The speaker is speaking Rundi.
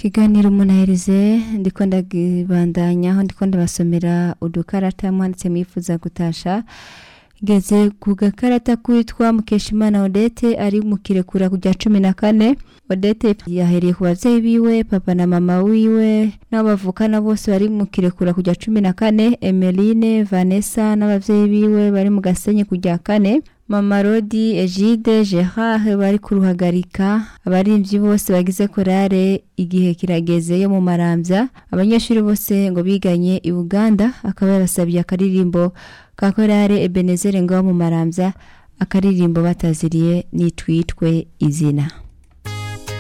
ikiganiro umunaherize ndiko ndagibandanya aho ndiko ndabasomera udukarata mwanditse mwifuza gutasha ngeze ku gakarata kwitwa mukeshimana odete ari mu kirekura kujya cumi na kane odete yahereye ku babyeyi biwe papa na mama wiwe n'abo bavukana bose bari mu kirekura kujya cumi na kane emeline vanessa n'ababyeyi biwe bari mu gasenyi kujya kane mama rodi egide gerard bari kuruhagarika abaririmbyi bose bagize korale igihe kirageze yo mu marambya abanyeshuri bose ngo biganye i uganda akaba yabasabiye akaririmbo ka korale ebenezere ngo mu marambya akaririmbo bataziriye nitwitwe izina